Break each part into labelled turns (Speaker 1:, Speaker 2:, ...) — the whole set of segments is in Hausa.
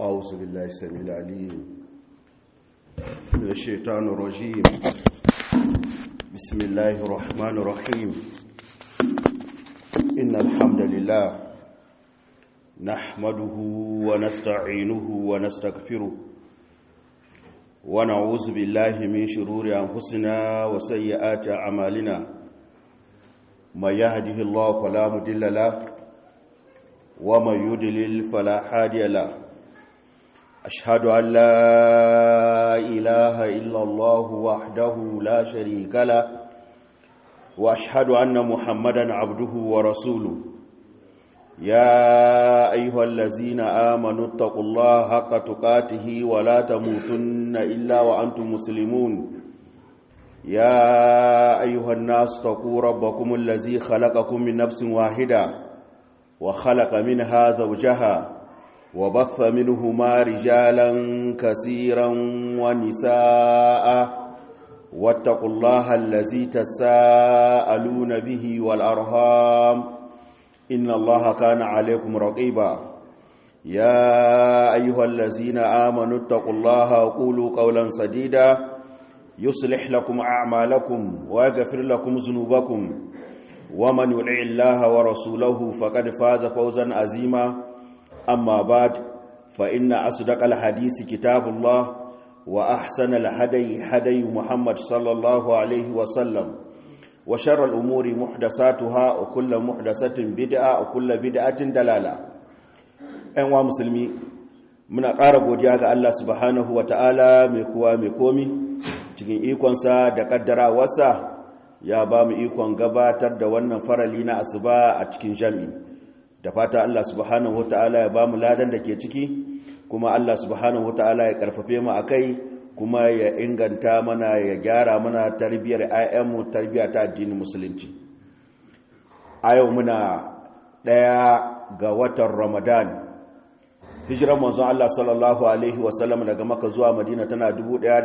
Speaker 1: أعوذ بالله السميع العليم من الشيطان الرجيم بسم الله الرحمن الرحيم إن الحمد لله نحمده ونستعينه ونستغفره ونعوذ بالله من شرور أنفسنا وسيئات أعمالنا من يهده الله فلا مضل له ومن يضلل فلا هادي له أشهد أن لا إله إلا الله وحده لا شريك له وأشهد أن محمدا عبده ورسوله يا أيها الذين آمنوا اتقوا الله حق تقاته ولا تموتن إلا وأنتم مسلمون يا أيها الناس اتقوا ربكم الذي خلقكم من نفس واحدة وخلق منها زوجها وبث منهما رجالا كثيرا ونساء واتقوا الله الذي تساءلون به والأرهام إن الله كان عليكم رقيبا يا أيها الذين آمنوا اتقوا الله وقولوا قولا سديدا يصلح لكم أعمالكم ويغفر لكم ذنوبكم ومن يطع الله ورسوله فقد فاز فوزا عظيما أما بعد فإن أصدق الحديث كتاب الله وأحسن الهدي هدي محمد صلى الله عليه وسلم وشر الأمور محدثاتها وكل محدثة بدعة وكل بدعة دلالة أنواع مسلمي muna ƙara godiya ga Allah subhanahu wata'ala mai kuwa mai komi cikin ikonsa da ƙaddarawarsa ya ba mu ikon gabatar da wannan farali na asuba a cikin jami'i da fata Allah subhanahu wata'ala ya ba mu ladan da ke ciki kuma Allah subhanahu wata'ala ya karfafe mu akai kuma ya inganta mana ya gyara mana tarbiyyar ayyanmu tarbiyya ta addinin musulunci a yau muna ɗaya ga watan ramadan hijiran manzon Allah sallallahu alaihi wasallam daga maka zuwa madina tana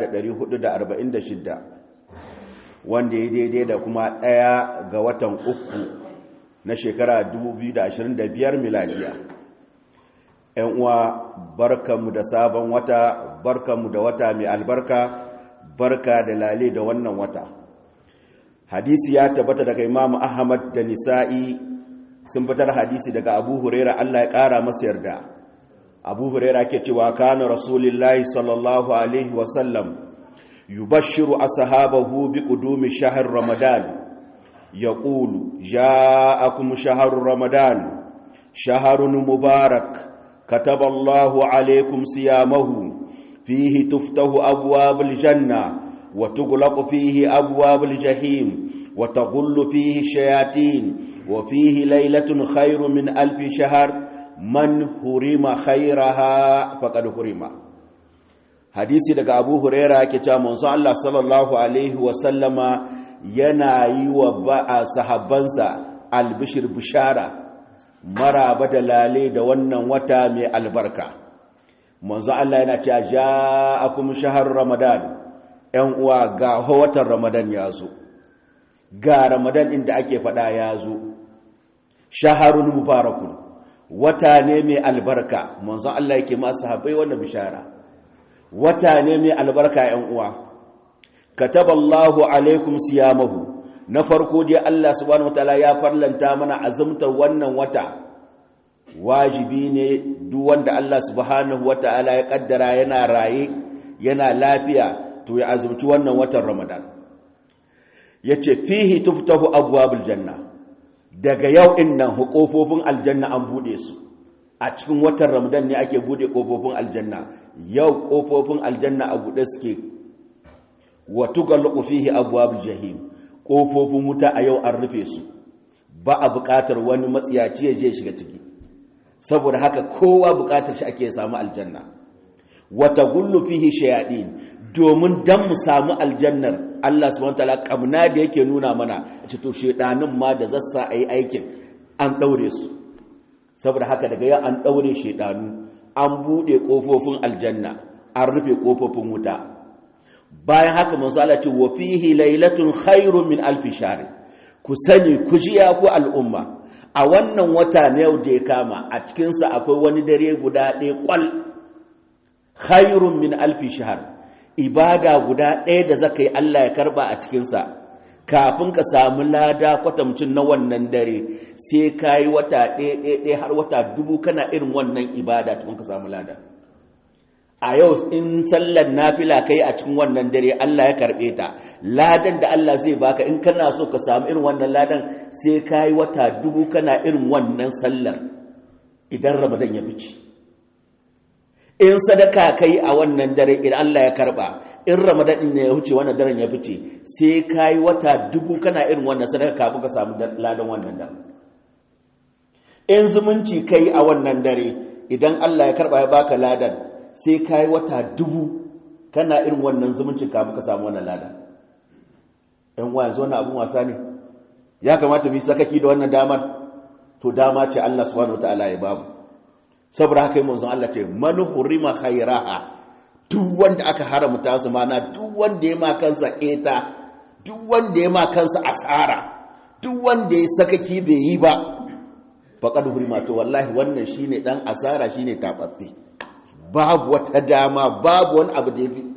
Speaker 1: 1446 wanda ya daidai da kuma ɗaya ga watan uku na shekara 2025 miladiya ‘yan uwa barkanmu da sabon wata barkanmu da wata mai albarka barka da lale da wannan wata hadisi ya tabbata daga imamu ahmad da nisa'i sun fitar hadisi daga abu huraira allah ya ƙara masa yarda abu huraira ke cewa kana rasulullahi sallallahu alaihi wasallam yubashiru ashabahu bi qudumi shahr ramadan يقول جاءكم شهر رمضان شهر مبارك كتب الله عليكم صيامه فيه تفتح أبواب الجنة وتغلق فيه أبواب الجحيم وتغل فيه الشياطين وفيه ليلة خير من ألف شهر من حرم خيرها فقد حرم حديثي daga Abu Huraira yake cewa manzo Allah sallallahu alaihi wa sallama yana yi wa ba'a sahabbansa albishir bishara maraba da lale da wannan wata mai albarka manzo Allah yana cewa ja'akum shahar ramadan ɗan uwa ga watan ramadan ya zo ga ramadan inda ake faɗa ya zo shaharun mubarakun wata ne mai albarka manzo Allah yake ma sahabbai wannan bishara wata ne mai albarka ɗan uwa kataballahu alaikum siyamahu na farko dai Allah subhanahu wataala ya farlanta mana azumtar wannan wata wajibi ne duk wanda Allah subhanahu wataala ya kaddara yana raye yana lafiya to ya azumci wannan watan Ramadan yace fihi tuftahu abwabul janna daga yau din nan hukofofin aljanna an bude su a cikin watan Ramadan ne ake bude kofofin aljanna yau kofofin aljanna a bude suke wa tugallaqu fihi abwabul jahim kofofin wuta a yau an rufe su ba a buƙatar wani matsiyaci ya je shiga ciki saboda haka kowa buƙatar shi ake samu aljanna wa tagullu fihi shayadin domin dan mu samu aljannar Allah subhanahu wataala kamna da yake nuna mana ce to shedanin ma da zassa ayi aikin an daure su saboda haka daga yau an daure shedanu an bude kofofin aljanna an rufe kofofin wuta bayan haka manzo Allah ce wa fihi lailatun khairun min alf shahr ku sani ku ji ya ku al'umma a wannan wata na yau da ya kama a cikin sa akwai wani dare guda ɗaya kwal khairun min alfi shahar ibada guda ɗaya da zaka yi Allah ya karba a cikinsa kafin ka samu lada kwatamcin na wannan dare sai ka yi wata ɗaya har wata dubu kana irin wannan ibada tun ka samu lada a yau in sallar nafila kai a cikin wannan dare Allah ya karɓe ta ladan da Allah zai baka in kana so ka samu irin wannan ladan sai ka yi wata dubu kana irin wannan sallar idan ramadan ya fice in sadaka kai a wannan dare idan Allah ya karba in ramadan ne ya wuce wannan daren ya fice sai kai wata dubu kana irin wannan sadaka kafin ka samu ladan wannan dare in zumunci kai a wannan dare idan Allah ya karba ya baka ladan sai kai wata dubu kana irin wannan zumuncin kafin ka samu wannan ladan ɗan uwa yanzu wannan abun wasa ne ya kamata mu yi sakaki da wannan damar to dama ce Allah subhanahu wataala ya babu saboda haka yi manzon Allah ce man hurima khairaha duk wanda aka haramta su mana duk wanda ya ma kansa keta duk wanda ya ma kansa asara duk wanda ya sakaki bai yi ba faqad hurima to wallahi wannan shine dan asara shine tabatsi babu wata dama babu wani abu da yafi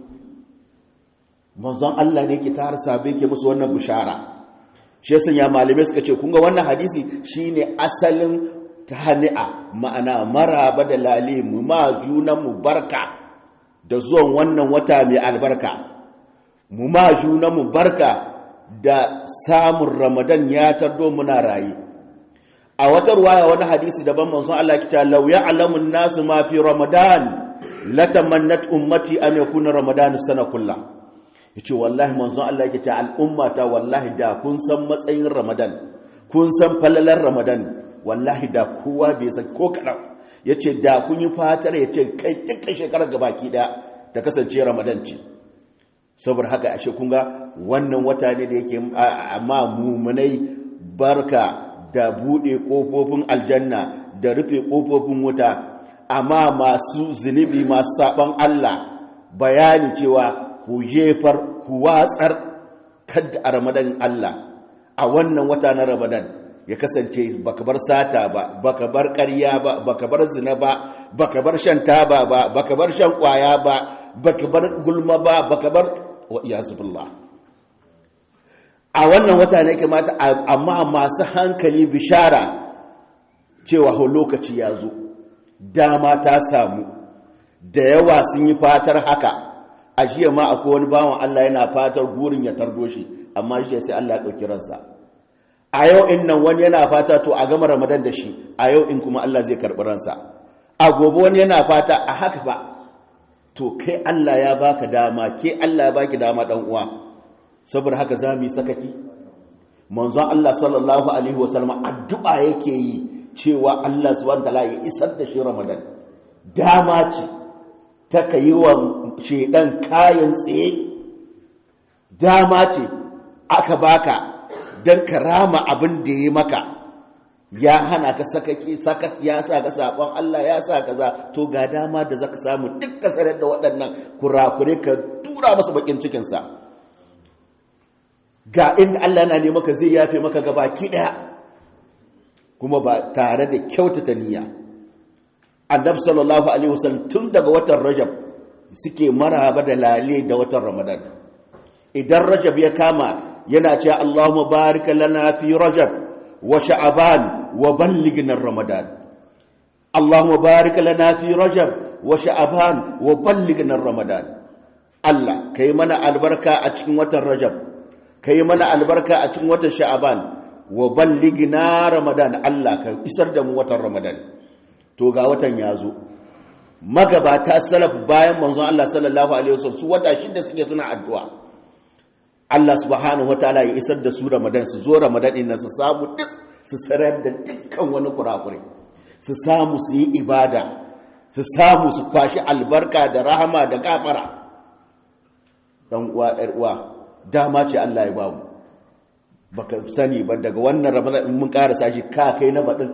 Speaker 1: manzon Allah ne ke tar sabe ke musu wannan bishara shi yasa ya malume suka ce kun ga wannan hadisi shine asalin tahani'a ma'ana maraba da lale mu ma junanmu barka da zuwan wannan wata mai albarka mu ma junanmu barka da samun ramadan ya tardo muna raye a wata ruwaya wani hadisi daban manzon Allah kita law ya'lamu an-nasu ma fi ramadan latamannat ummati an yakuna ramadan sana kullah yace wallahi manzon Allah yake ta al'umma ta wallahi da kun san matsayin ramadan kun san falalar ramadan wallahi da kowa bai san ko kaɗan ya ce da kun yi fatar ya ce kai dukkan shekarar gabaki da ta kasance ramadan ce saboda haka ashe kun ga wannan wata ne da yake amma mumunai barka da buɗe ƙofofin aljanna da rufe ƙofofin wuta amma masu zunubi masu saɓon allah bayani cewa ku jefar ku watsar kadda a ramadan allah a wannan wata na ramadan ya kasance baka bar sata ba baka bar ƙarya ba baka bar zina ba baka bar shan taba ba baka bar shan ƙwaya ba baka bar gulma ba baka bar wa iyazubillah a wannan wata ne kamata amma masu hankali bishara cewa ho lokaci ya zo dama ta samu da yawa sun yi fatar haka a jiya ma akwai wani bawan Allah yana fatar gurin ya tardo shi amma shi sai Allah ya ɗauki ransa a yau in nan wani yana fata to a gama ramadan da shi a yau in kuma Allah zai karɓi ransa a gobe wani yana fata a haka ba to kai Allah ya baka dama ke Allah ya baki dama dan uwa saboda haka za mu yi sakaki manzon Allah sallallahu alaihi wasallam addu'a yake yi cewa Allah subhanahu wataala ya isar da shi ramadan dama ce ta kai wa shedan kayan tsaye dama ce aka baka don ka rama abin da ya maka ya hana ka sakaki sakat ya sa ka sabon Allah ya sa kaza to ga dama da zaka samu duk ka sanar da waɗannan kurakure ka tura masa bakin cikin sa ga inda Allah yana ne maka zai yafe maka gabaki daya kuma ba tare da kyautata niyya annabi sallallahu alaihi wasallam tun daga watan rajab suke maraba da lale da watan ramadan idan rajab ya kama yana cewa Allahumma barik lana fi rajab wa sha'ban wa ballighna ramadan Allahumma barik lana fi rajab wa sha'ban wa ballighna ramadan Allah kai mana albarka a cikin watan rajab kai mana albarka a cikin watan sha'ban wa ballighna ramadan Allah ka isar da mu watan ramadan to ga watan yazo magabata salaf bayan manzon Allah sallallahu alaihi wasallam su wata shida suke suna addu'a Allah subhanahu ta'ala ya isar da su Ramadan su zo Ramadan din su samu duk su sarar da dukkan wani kurakure su samu su yi ibada su samu su kwashi albarka da rahama da gafara dan uwa ɗar uwa dama ce Allah ya bamu baka sani ba daga wannan Ramadan in mun karasa shi ka kai na badin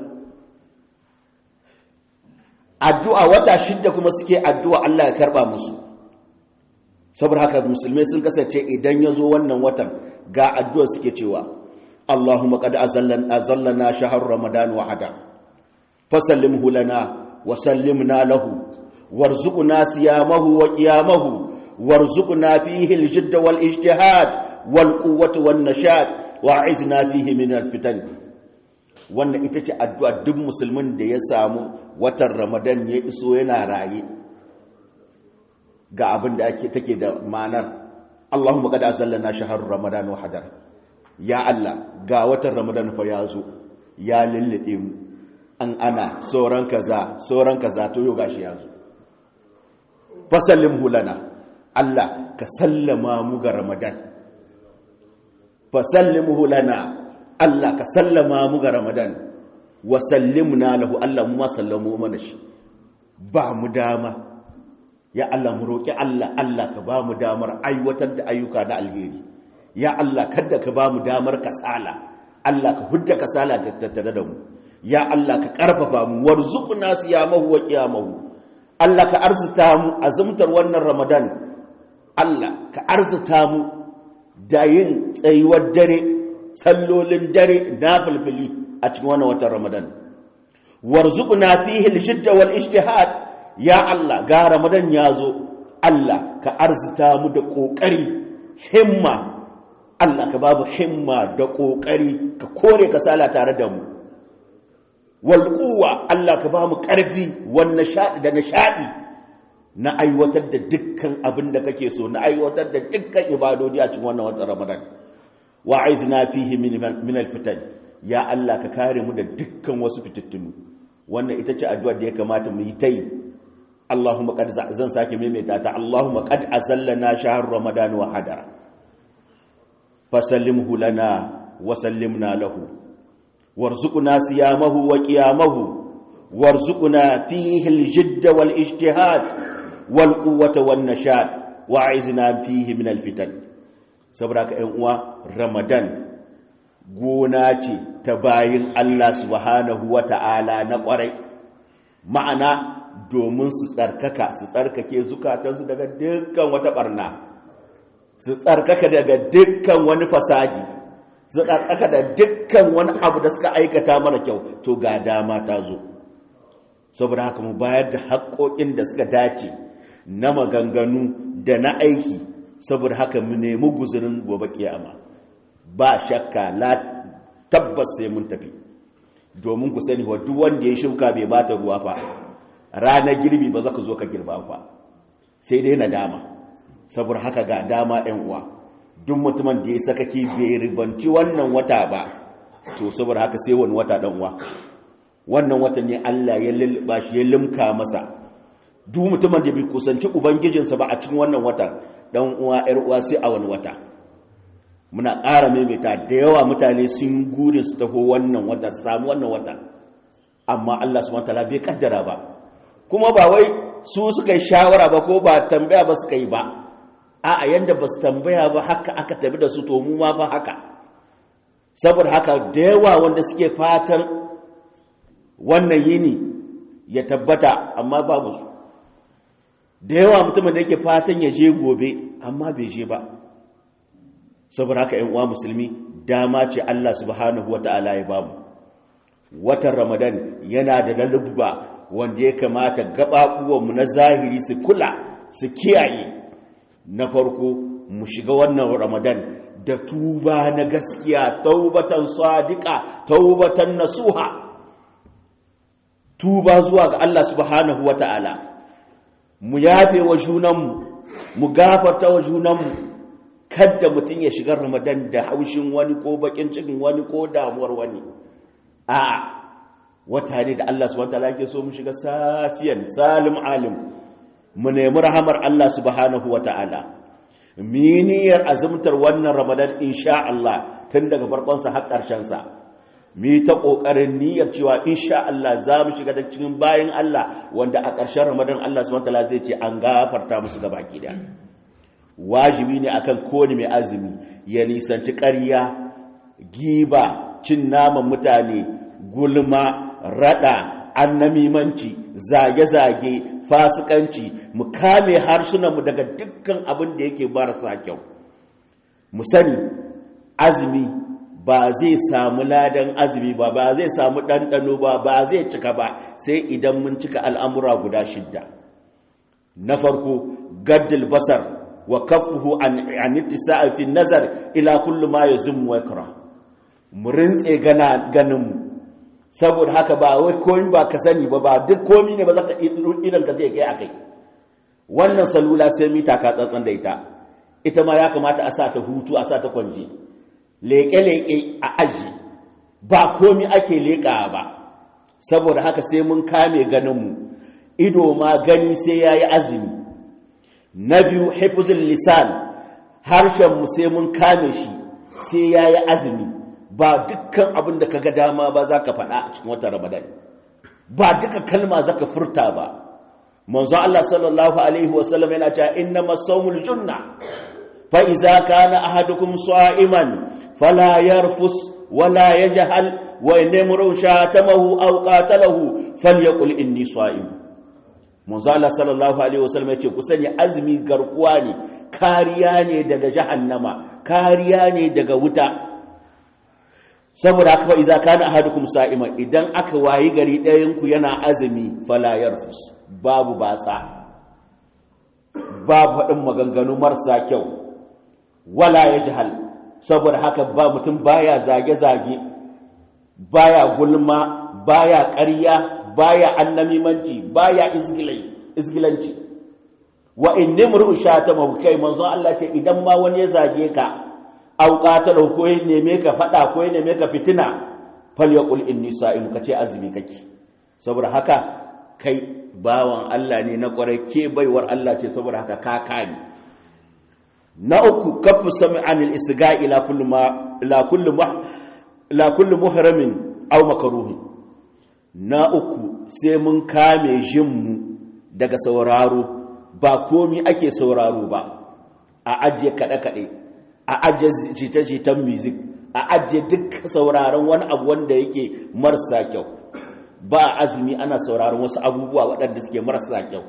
Speaker 1: addu'a wata shidda kuma suke addu'a Allah ya karba musu saboda haka musulmai sun kasance idan ya zo wannan watan ga addu'a suke cewa Allahumma qad azallana shahr ramadan wa hada fasallimhu lana wa sallimna lahu warzuqna siyamahu wa qiyamahu warzuqna fihi al-jidd wal ijtihad wal quwwata wan nashad wa'izna fihi min al-fitan wannan ita ce addu'a duk musulmin da ya samu watan ramadan ya iso yana raye ga abin da take da ma'anar Allahumma qad azallana shahr ramadan wa hadar ya Allah ga watan ramadan fa ya zo ya lullube mu an ana sauran kaza sauran kaza to yau gashi ya zo fasallim hulana Allah ka sallama mu ga ramadan fasallim hulana Allah ka sallama mu ga ramadan wa sallimna lahu Allah mu ma sallamu mana shi ba mu dama ya Allah mu roƙi Allah Allah ka ba mu damar aiwatar da ayyuka na alheri ya Allah kada ka ba mu damar kasala Allah ka hudda kasala tattare da mu ya Allah ka karfafa mu warzuqna siyamahu wa qiyamahu Allah ka arzuta mu azumtar wannan Ramadan Allah ka arzuta mu da yin tsayuwar dare sallolin dare na fulfuli a cikin wannan watan Ramadan warzuqna fihi al-shidda wal ijtihad ya Allah ga ramadan ya zo Allah ka arzita mu da ƙoƙari himma Allah ka babu himma da ƙoƙari ka kore kasala tare da mu walƙuwa Allah ka ba mu ƙarfi da nishaɗi na aiwatar da dukkan abin da kake so na aiwatar da dukkan ibadodi a cikin wannan watan ramadan wa aizna fihi min alfitan ya Allah ka kare mu da dukkan wasu fitattunu wannan ita ce addu'ar da ya kamata mu yi ta yi Allahumma qad zan sake maimaita ta Allahumma qad azallana shahr ramadan wa hadara fasallimhu lana wa sallimna lahu warzuqna siyamahu wa qiyamahu warzuqna fihi aljidd wal ijtihad wal quwwata wan nashad wa'izna fihi min alfitan saboda ka ƴan uwa ramadan gona ce ta bayin Allah subhanahu wa ta'ala na ƙwarai ma'ana domin su tsarkaka su tsarkake zukatansu daga dukkan wata barna su tsarkaka daga dukkan wani fasadi su tsarkaka da dukkan wani abu da suka aikata mara kyau to ga dama ta zo saboda haka mu bayar da haƙoƙin da suka dace na maganganu da na aiki saboda haka mu nemi guzurin gobe kiyama ba shakka la tabbas sai mun tafi domin ku sani wa duk wanda ya shuka bai bata ruwa fa ranar girbi ba za ka zo ka girba fa sai dai nadama saboda haka ga dama ɗan uwa duk mutumin da ya sakaki bai ribanci wannan wata ba to saboda haka sai wani wata ɗan uwa wannan wata ne Allah ya lulluɓa shi ya limka masa duk mutumin da bai kusanci ubangijinsa ba a cikin wannan wata ɗan uwa ƴar uwa sai a wani wata muna ƙara maimaita da yawa mutane sun gurin su taho wannan wata su samu wannan wata amma Allah subhanahu wataala bai kaddara ba kuma ba wai su suka yi shawara ba ko ba tambaya ba suka yi ba a yanda ba su tambaya ba haka aka tafi da su to mu ma ba haka saboda haka da yawa wanda suke fatan wannan yini ya tabbata amma babu su da yawa mutumin da yake fatan ya je gobe amma bai je ba saboda haka ‘yan uwa musulmi dama ce Allah subhanahu wa ta'ala ya bamu watan ramadan yana da lalubba wanda ya kamata gaɓaɓuwanmu na zahiri su kula su kiyaye na farko mu shiga wannan ramadan da tuba na gaskiya taubatan sadiqa taubatan nasuha tuba zuwa ga Allah subhanahu wa ta'ala mu yafe wa junanmu mu gafarta wa junanmu kadda mutum ya shiga ramadan da haushin wani ko bakin cikin wani ko damuwar wani a wata ne da Allah subhanahu wataala yake so mu shiga safiyan salim alim mu nemi rahamar Allah subhanahu wataala miniyar azumtar wannan ramadan insha Allah tun daga farkon sa har karshen sa mi ta kokarin niyyar cewa insha Allah za mu shiga da cikin bayin Allah wanda a ƙarshen ramadan Allah subhanahu wataala zai ce an gafarta musu gaba ki wajibi ne akan kowane mai azumi ya nisanci ƙarya giba cin naman mutane gulma rada annamimanci zage-zage fasikanci mu kame harsunanmu daga dukkan abin da yake marasa kyau mu sani azumi ba zai samu ladan azumi ba ba zai samu ɗanɗano ba ba zai cika ba sai idan mun cika al'amura guda shidda na farko gaddil basar wa kaffuhu an an ittisa'i fi nazar ila kulli ma yazum wa yakra mu rintse gana ganin mu saboda haka ba wai komai ba ka sani ba ba duk komai ne ba zaka idan ka zai kai akai wannan salula sai mita ka tsantsan da ita ita ma ya kamata a sa ta hutu a sa ta kwanje leƙe-leƙe a aji ba komi ake leƙa ba saboda haka sai mun kame ganinmu ido ma gani sai ya yi azumi na biyu haifuzin lisan harshenmu sai mun kame shi sai ya yi azumi ba dukkan abin da ka ga dama ba za ka faɗa a cikin watan ramadan ba duka kalma za ka furta ba manzo Allah sallallahu alaihi wasallam yana cewa inna masawmul junna fa iza kana ahadukum sa'iman fala yarfus wala yajhal wa inamru shatamahu aw qatalahu falyaqul inni sa'im manzo Allah sallallahu alaihi wasallam yace ku sani azumi garkuwa ne kariya ne daga jahannama kariya ne daga wuta saboda haka fa iza kana ahadukum sa'iman idan aka wayi gari ɗayan ku yana azumi fala yarfus babu batsa babu faɗin maganganu marasa kyau wala ya jihal saboda haka ba mutum baya zage-zage baya gulma baya ƙarya baya annamimanci baya izgilanci wa in nimru shata kai manzo Allah ce idan ma wani ya zage ka au qatala ko ya neme ka fada ko ya neme ka fitina falyaqul inni sa'im kace azumi kake saboda haka kai bawan Allah ne na kwarai ke baiwar Allah ce saboda haka ka kani na uku kafu sami anil isga ila kullu ma ila kullu ma ila kullu muhramin aw makruhi na uku sai mun kame jinmu daga sauraro ba komi ake sauraro ba a ajiye kaɗe kaɗe a ajiye jita-jitan music a ajiye duk sauraron wani abu wanda yake marasa kyau ba azumi ana sauraron wasu abubuwa waɗanda suke marasa kyau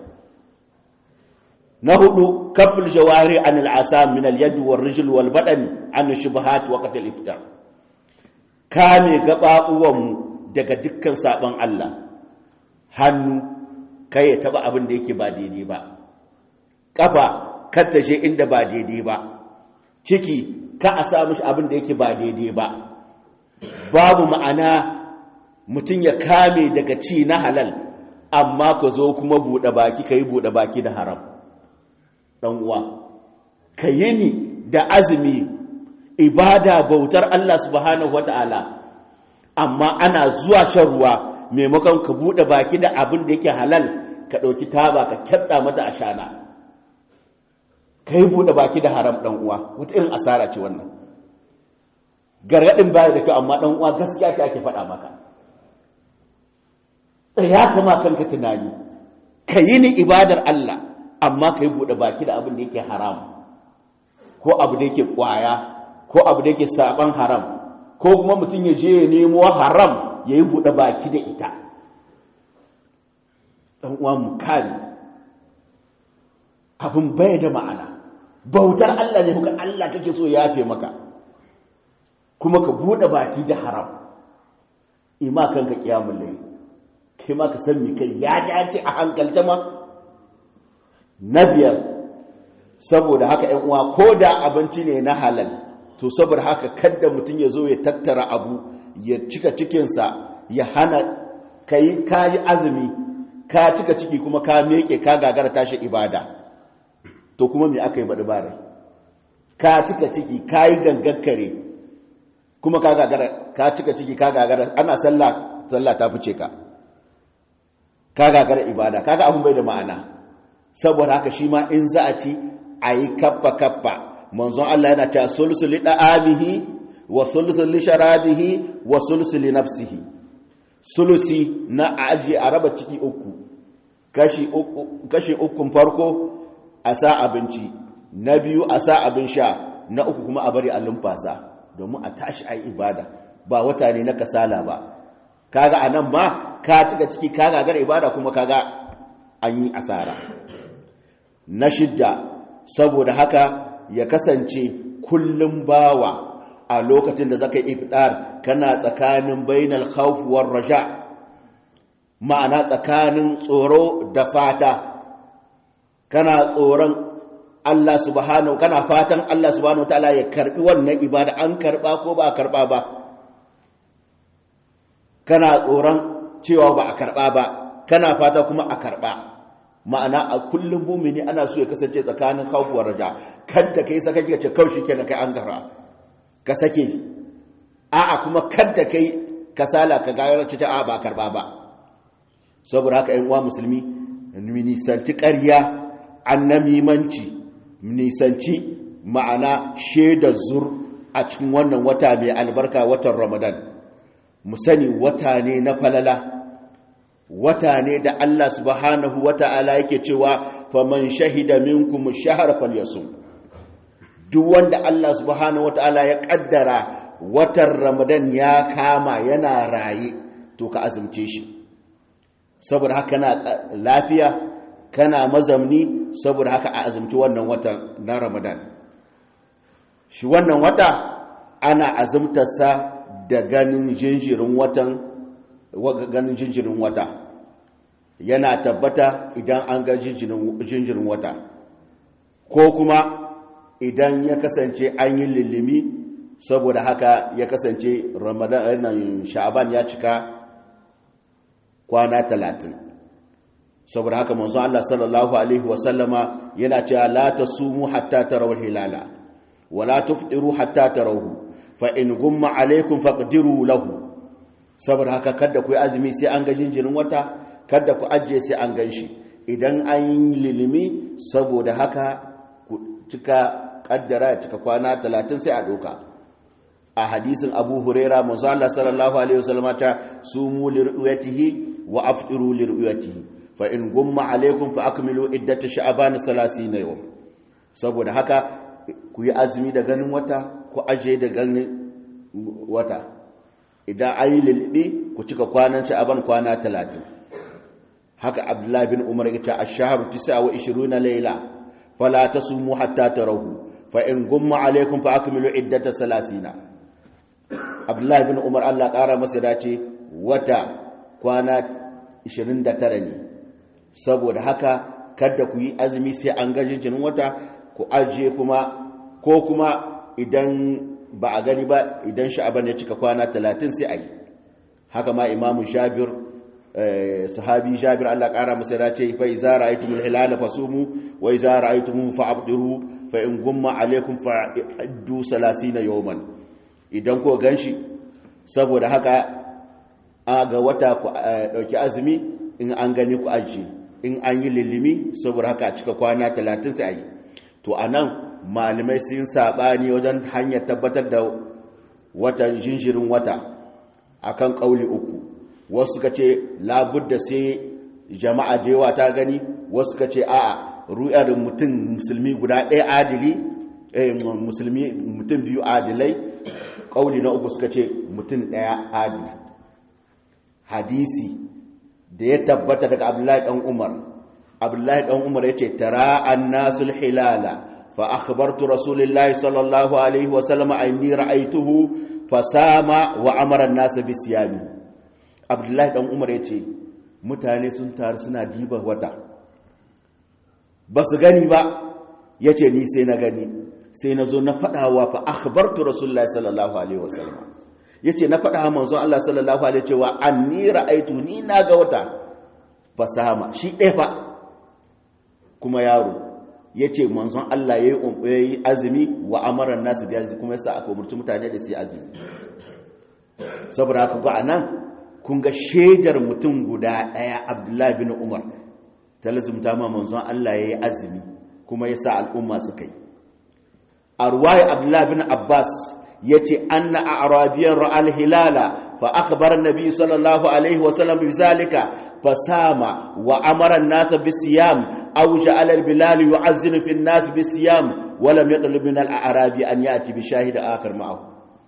Speaker 1: na hudu kafin jawari an al'asa min al-yad wal rijl wal badan an shubahat wa qatl iftar kame gababuwan daga dukkan sabon Allah hannu kai ya taba abin da yake ba daidai ba kafa kar ta je inda ba daidai ba ciki ka a sa mishi abin da yake ba daidai ba babu ma'ana mutum ya kame daga ci na halal amma ka zo kuma buɗe baki ka yi buɗe baki da haram uwa ka yi ni da azumi ibada bautar Allah subhanahu wata'ala amma ana zuwa shan ruwa maimakon ka buɗe baki da abin da yake halal ka ɗauki taba ka kyaɗa mata a shana ka yi buɗe baki da haram uwa wata irin asara ce wannan gargaɗin baya da kyau amma uwa gaskiya ta ake faɗa maka ya kama kanka tunani ka yi ni ibadar Allah amma ka yi buɗe baki da abin da yake haram ko abu da yake ƙwaya ko abu da yake saɓan haram ko kuma mutum ya je ya nemo haram ya yi buɗe baki da ita ɗan uwa mu kare abin bai da ma'ana bautar Allah ne kuka Allah kake so ya yafe maka kuma ka buɗe baki da haram ima kanka kiyamun layi kai ma ka san mi kai ya dace a hankalta ma na biyar saboda haka ‘yan uwa ko da abinci ne na halal to saboda haka kadda mutum ya zo ya tattara abu ya cika cikinsa ya hana ka yi kayi azumi ka cika ciki kuma ka meke ka gagara tashi ibada to kuma me aka yi baɗi bare ka cika ciki ka yi gangakkare kuma ka gagara ka cika ciki ka gagara ana sallah sallah ta fice ka ka gagara ibada kaga abun bai da ma'ana saboda haka shi ma in za a ci a yi kappa kappa manzon Allah yana ta sulsu li da'amihi wa sulsu li sharabihi wa sulsu li nafsihi sulusi na aji a raba ciki uku kashi uku kashi ukun farko a sa abinci na biyu a sa abin sha na uku kuma a bari a lumfasa domin a tashi a yi ibada ba wata ne na kasala ba kaga anan ma ka cika ciki ka gagara ibada kuma kaga an yi asara na shidda saboda haka ya kasance kullum bawa a lokacin da zaka yi ifdar kana tsakanin bainal khawf war raja ma'ana tsakanin tsoro da fata kana tsoron Allah subhanahu kana fatan Allah subhanahu wataala ya karbi wannan ibada an karba ko ba a karba ba kana tsoron cewa ba a karba ba kana fata kuma a karba ma'ana a kullum mumini ana so ya kasance tsakanin khawfuwar raja kada kai saka kika ce kaushi kenan kai an gara ka sake a'a kuma kada kai kasala ka ga ta a ba karba ba saboda haka ƴan uwa musulmi nisanci ƙarya annamimanci nisanci ma'ana shaidar zur a cikin wannan wata mai albarka watan ramadan mu sani wata ne na falala wata ne da Allah subhanahu wata'ala yake cewa faman shahida minkum shahar falyasum duk wanda Allah subhanahu wata'ala ya kaddara watan ramadan ya kama yana raye to ka azumce shi saboda haka na lafiya kana mazamni saboda haka a azumci wannan watan na ramadan shi wannan wata ana azumtarsa da ganin jinjirin watan ganin jinjirin wata yana tabbata idan an ga jinjirin wata ko kuma idan ya kasance an yi lillimi saboda haka ya kasance ramadan sha'aban ya cika kwana talatin saboda haka manzo Allah sallallahu alaihi wasallama yana cewa la tasumu hatta tarawul hilala wala tufṭiru hatta tarawhu fa in gumma alaikum faqdiru lahu saboda haka kada ku yi azumi sai an ga jinjirin wata kada ku ajiye sai an ganshi idan an yi lilimi saboda haka ku cika kaddara cika kwana 30 sai a doka a hadisin Abu Huraira manzo Allah sallallahu alaihi wasallama ta sumu liruyatihi wa afṭiru liruyatihi fa in gumma alaikum fa akmilu iddat sha'ban 30 yawm saboda haka ku yi azumi da ganin wata ku aje da ganin wata idan an yi lilbi ku cika kwanan sha'ban kwana 30 haka abdullahi bin umar ya ce ash-shahru 29 layla fala tasumu hatta tarahu fa in gumma alaikum fa akmilu iddat 30 abdullahi bin umar Allah kara masa dace wata kwana 29 ne saboda haka kada ku yi azumi sai an ga jinjinin wata ku ajiye kuma ko kuma idan ba a gani ba idan sha'aban ya cika kwana 30 sai a yi haka ma imamu jabir sahabi jabir Allah kara masa da ce fa iza ra'aytumul hilala fasumu wa iza ra'aytumuhu fa'abdiru fa in gumma alaykum fa'addu 30 yawman idan ko ganshi saboda haka a ga wata ku dauki azumi in an gani ku ajiye in an yi lillimi saboda haka a cika kwana 30 sai a yi to anan malamai sun saɓani wajen hanyar tabbatar da watan jinjirin wata akan ƙauli uku wasu suka ce labudda sai jama'a da yawa ta gani wasu suka ce a'a ru'yar mutum musulmi guda ɗaya adili musulmi mutum biyu adilai ƙauli na uku suka ce mutum ɗaya adili hadisi da ya tabbata daga abdullahi ɗan umar abdullahi ɗan umar ya ce tara an nasul hilala فأخبرت رسول الله صلى الله عليه وسلم أني رأيته فسام وأمر الناس بصيامه عبد الله بن عمر yace mutane sun taru suna diba wata basu gani ba yace ni sai na gani sai na zo na fadawa fa akhbartu rasulullahi sallallahu alaihi wasallam yace na fada manzo Allah sallallahu alaihi cewa anni ra'aitu ni na ga wata fasama shi ɗaya fa kuma yaro ya ce manzon Allah ya yi azumi wa amaran nasu da yanzu kuma yasa aka umarci mutane da su yi azumi saboda haka ga anan kun ga shaidar mutum guda ɗaya abdullahi bin umar ta lazumta ma manzon Allah ya yi azumi kuma yasa al'umma suka yi a ruwaya abdullahi bin abbas ya ce an na a arabiyan ra'al hilala fa akhbar nabi sallallahu alaihi wasallam bi zalika fasama wa amara an-nas bi siyam أو جعل البلال يعزن في الناس بالصيام ولم يطلب من الأعرابي أن يأتي بشاهد آخر معه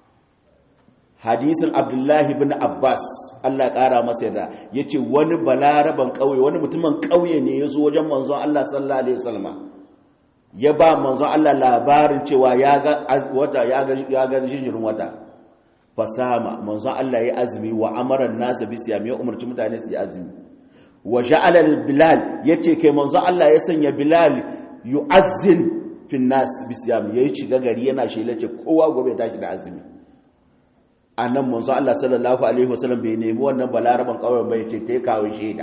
Speaker 1: hadisin abdullahi bin abbas allah ƙara masa yadda ya ce wani balaraban ƙauye wani mutumin ƙauye ne ya zo wajen manzon allah sallallahu alaihi wasallam ya ba manzon allah labarin cewa ya ga wata ya ga jinjirin wata fasama manzon allah ya azumi wa amaran nasa bi siyam ya umarci mutane su yi azumi wa ja'ala bilal yace kai manzo Allah ya sanya bilal yu'azzin fin nas bisiyam yayi shiga gari yana shelace kowa gobe tashi da azumi annan manzo Allah sallallahu alaihi wasallam bai nemi wannan balaraban kawai bai ce ta kawo shaida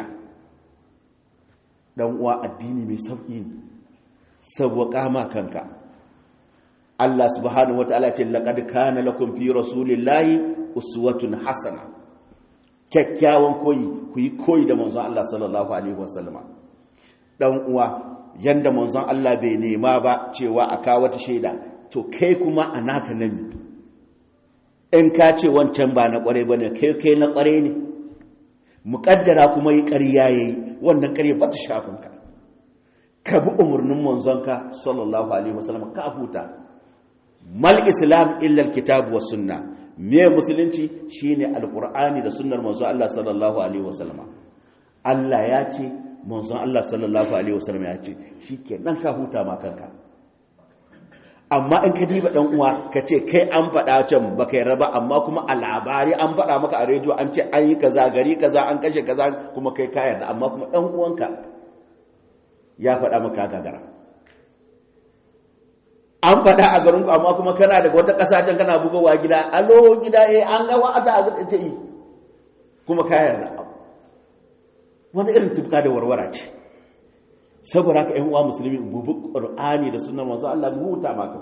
Speaker 1: dan uwa addini mai sauki sauwaka ma kanka Allah subhanahu wataala ce laqad kana lakum fi rasulillahi uswatun hasana kyakkyawan koyi ku yi koyi da manzon Allah sallallahu alaihi wasallama dan uwa yanda manzon Allah bai nema ba cewa a kawo wata shaida to kai kuma a naka nan in ka ce wancan ba na kware bane kai kai na kware ne muƙaddara kuma yi ƙarya yayi wannan ƙarya ba ta shafin ka ka bi umarnin manzonka sallallahu alaihi wasallam ka huta mal islam illa alkitab was sunna me musulunci shine alqur'ani da sunnar manzon Allah sallallahu alaihi wasallam Allah ya ce manzon Allah sallallahu alaihi wasallam ya ce shikenan ka huta ma kanka amma in ka diba dan uwa ka ce kai an faɗa can ba kai raba amma kuma a labari an faɗa maka a rediyo an ce an yi kaza gari kaza an kashe kaza kuma kai ka yarda amma kuma dan uwanka ya faɗa maka gagara an faɗa a garinku amma kuma kana daga wata ƙasa can kana bugowa gida alo gida eh an ga wa'aza a ta yi kuma ka yarda wani irin tufka da warwara ce saboda haka ƴan uwa musulmi bubu qur'ani da sunnar manzo Allah mu huta maka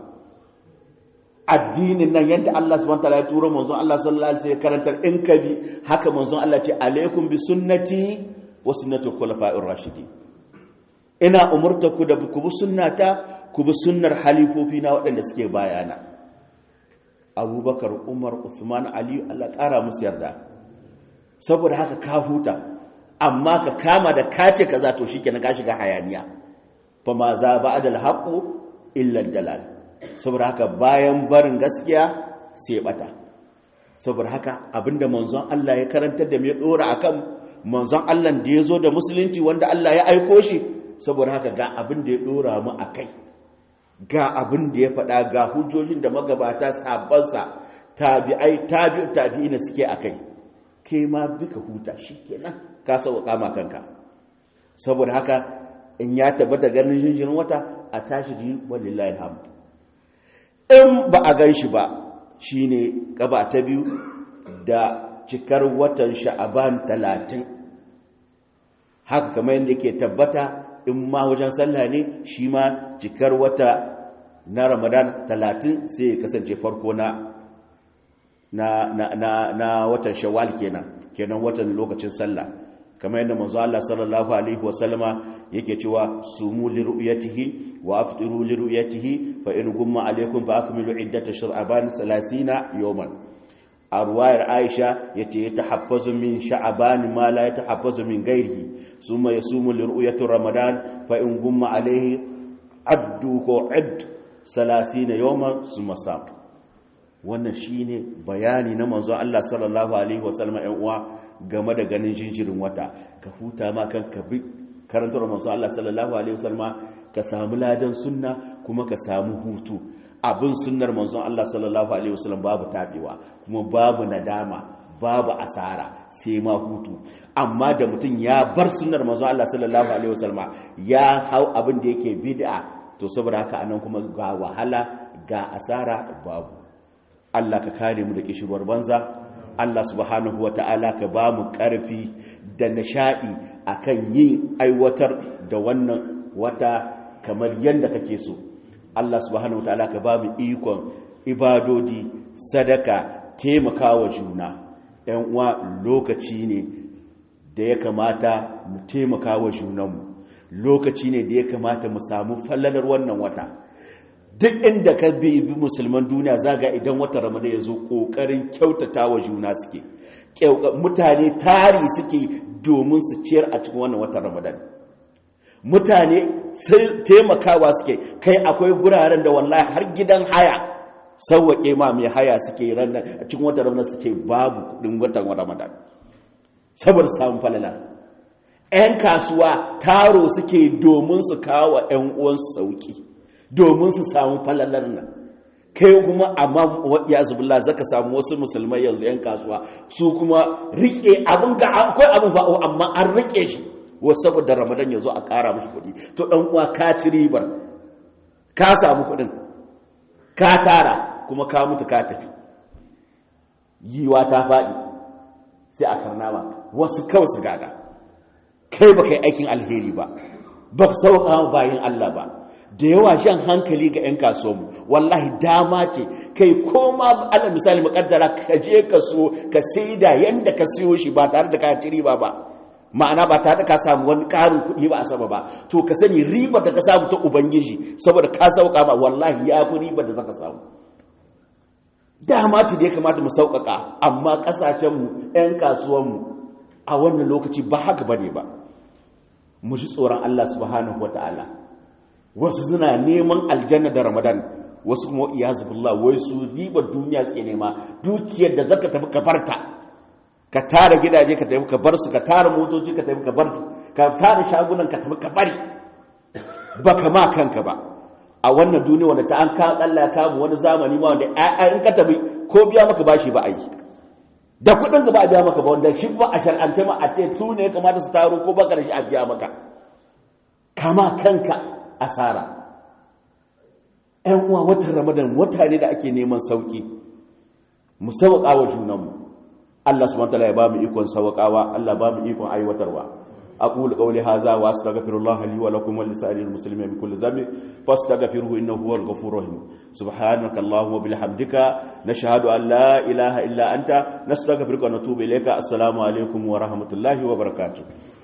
Speaker 1: addinin nan yadda Allah subhanahu wataala ya turo manzo Allah sallallahu alaihi wasallam karantar in ka bi haka manzo Allah ce alaikum bi sunnati wa sunnati khulafa'ir rashidin ina umurta ku da ku bi sunnata ku bi sunnar halifofi na waɗanda suke bayana Abubakar Umar Uthman Ali Allah ƙara musu yarda saboda haka ka huta amma ka kama da kace kaza to shikenan ka shiga hayaniya fa ma za ba'da al-haqu illa dalal saboda haka bayan barin gaskiya sai bata saboda haka abinda manzon Allah ya karantar da mai dora akan manzon Allah da yazo da musulunci wanda Allah ya aiko shi saboda haka ga abin da ya dora mu akai ga abin da ya faɗa ga hujjojin da magabata sabansa tabi'ai tabi'u tabi'ina suke akai kai ma duka huta shikenan ka sauka ma kanka saboda haka in ya tabbata ganin jinjirin wata a tashi ji wallahi alhamd in ba a gan shi ba shine gaba ta biyu da cikar watan sha'aban talatin haka kamar yadda ke tabbata in ma wajen sallah ne shi ma cikar wata na ramadan talatin sai ya kasance farko na na, na, na, na watan shawwal kenan kenan watan lokacin sallah kamar yadda manzo Allah sallallahu alaihi wasallama yake cewa sumu li ru'yatihi wa aftiru li ru'yatihi fa in gumma alaikum fa akmilu iddata sha'ban 30 yawman a ruwayar Aisha yace ya tahaffazu min sha'ban ma la yatahaffazu min ghairihi summa yasumu li ru'yati ramadan fa in gumma alaihi addu ko add 30 yawman summa sam wannan shine bayani na manzo Allah sallallahu alaihi wasallama ɗan uwa game da ganin jinjirin wata ka huta ma kan ka bi karantar manzo Allah sallallahu alaihi wasallam ka samu ladan sunna kuma ka samu hutu abin sunnar manzo Allah sallallahu alaihi wasallam babu tabewa kuma babu nadama babu asara sai ma hutu amma da mutum ya bar sunnar manzo Allah sallallahu alaihi wasallam ya hau abin da yake bid'a to saboda haka anan kuma ga wahala ga asara babu Allah ka kare mu da kishirwar banza Allah subhanahu wa ta'ala ka ba mu ƙarfi da nishaɗi a kan yin aiwatar da wannan wata kamar yadda kake so. Allah subhanahu wa ta'ala ka ba mu ikon ibadodi, sadaka, taimakawa juna. ‘yan uwa lokaci ne da ya kamata mu taimakawa junanmu, lokaci ne da ya kamata mu samu fallalar wannan wata. duk inda ka bi musulman duniya zaga idan wata ramadan ya zo ƙoƙarin kyautata wa juna suke mutane tari suke domin su ciyar a cikin wannan watan ramadan mutane taimakawa suke kai akwai guraren da wallahi har gidan haya sauwaƙe ma mai haya suke ranar a cikin watan ramadan suke babu kudin watan ramadan saboda samun falala 'yan kasuwa taro suke domin su kawo 'yan uwansu sauki domin su samu falalar nan kai kuma amma ya zubula zaka samu wasu musulmai yanzu yan kasuwa su kuma rike abin ga akwai abin ba amma an rike shi wasu saboda ramadan ya zo a ƙara mashi kuɗi to ɗan uwa ka ci ribar ka samu kuɗin ka tara kuma ka mutu ka tafi yiwa ta faɗi sai a karnama wasu kawai su gada kai ba kai aikin alheri ba ba sauƙa bayan Allah ba da yawa shan hankali ga 'yan kasuwanmu wallahi dama ce kai koma ala misali makaddara ka je ka so ka sai da yanda ka siyo shi ba tare da ka ci riba ba ma'ana ba tare da ka samu wani ƙarin kuɗi ba a sama ba to ka sani riba da ka samu ta ubangiji saboda ka sauƙa ba wallahi ya fi riba da zaka samu dama ce da ya kamata mu sauƙaƙa amma ƙasashenmu 'yan kasuwanmu a wannan lokaci ba haka ba ne ba mu ji tsoron Allah subhanahu wa ta'ala wasu suna neman aljanna da ramadan wasu kuma iya zubillah wai su riba duniya suke nema dukiyar da zaka tafi ka barta ka tara gidaje ka tafi ka bar su ka tara motoci ka tafi ka bar su ka tara shagunan ka tafi ka bari baka ma kanka ba a wannan duniya wanda ta an ka Allah ya kamu wani zamani ma wanda in ka tafi ko biya maka bashi ba a yi da kudin ka ba a biya maka ba wanda shi ba a shar'ance ma a ce su ne kamata su taro ko baka da shi a biya maka kama kanka asara ‘yan uwa watan ramadan wata ne da ake neman sauki mu sauƙa wa junanmu Allah su mantala ya ba mu ikon sauƙawa Allah ba mu ikon aiwatarwa أقول قولي هذا وأستغفر الله لي ولكم ولسائر المسلمين من كل ذنب فاستغفروه إنه هو الغفور الرحيم سبحانك اللهم وبحمدك نشهد أن لا إله إلا أنت نستغفرك ونتوب إليك السلام عليكم ورحمة الله وبركاته